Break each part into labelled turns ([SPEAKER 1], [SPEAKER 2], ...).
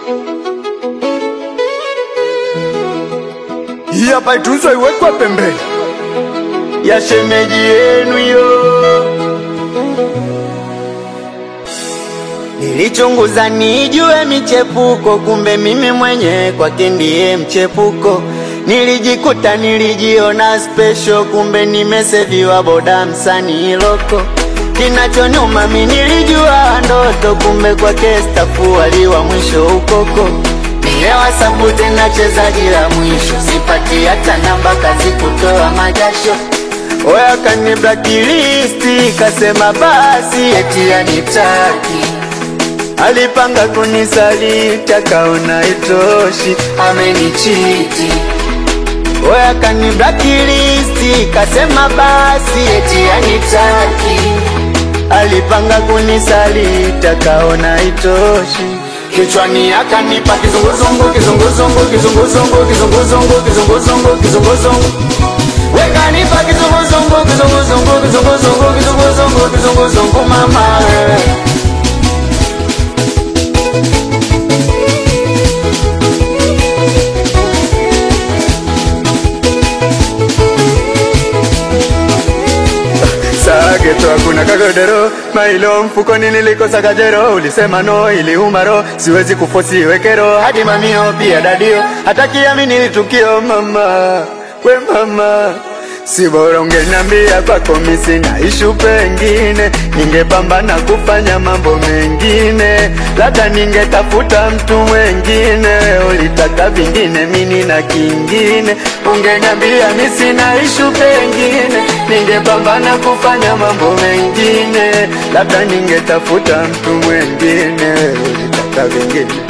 [SPEAKER 1] Hii hapa itunzwe iwekwe pembeni ya shemeji yenu yo. Nilichunguza nijue michepuko, kumbe mimi mwenye kwake ndiye mchepuko. Nilijikuta nilijiona special, kumbe nimeseviwa boda msanii loko. Kinachonyuma mi nilijua ndoto, kumbe kwake stafu waliwa mwisho ukoko. Nilewa sabu tena chezaji la mwisho, sipati hata namba kazi kutoa majasho. Oya kani blacklist, kasema basi eti anitaki Alipanga kunisaliti akaona itoshi, amenichiti. Oya kani blacklist, kasema basi eti anitaki. Alipanga kunisaliti akaona itoshi, kichwani akanipa kizunguzungu, kizunguzungu, kizunguzungu, kizunguzungu, kizunguzungu, kizunguzungu. Wekanipa kizunguzungu, kizunguzungu, kizunguzungu, kizunguzungu, kizunguzungu, mama wewe. Sageto hakuna kagodero mailo mfukoni nilikosa kajero ulisema no iliuma ro siwezi kufosi wekero hadi mamio pia dadio hata kiamini tukio mama we mama si bora ungeniambia kwako mi sina ishu pengine ningepambana kufanya mambo mengine labda ningetafuta mtu mwengine ulitaka vingine mini na kingine ungeniambia mi sina ishu pengine ningepambana kufanya mambo mengine labda ningetafuta mtu mwengine ulitaka vingine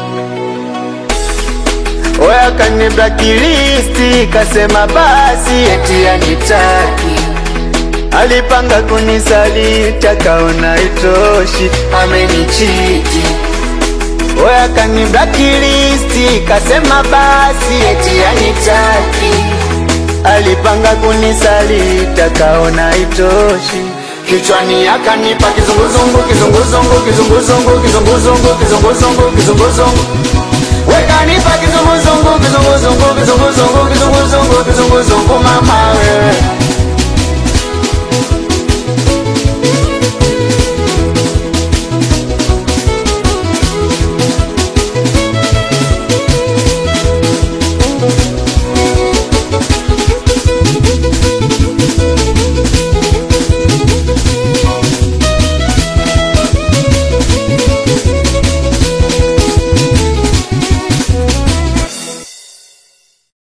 [SPEAKER 1] Oya kani blacklist kasema basi eti anitaki Alipanga kunisaliti akaona itoshi amenichiti Oya kani blacklist kasema basi eti anitaki Alipanga kunisaliti akaona itoshi Kichwani akanipa kizunguzungu kizunguzungu kizunguzungu kizunguzungu kizunguzungu kizunguzungu Wekanipa kizunguzungu kizunguzungu kizunguzungu kizunguzungu kizunguzungu mama wewe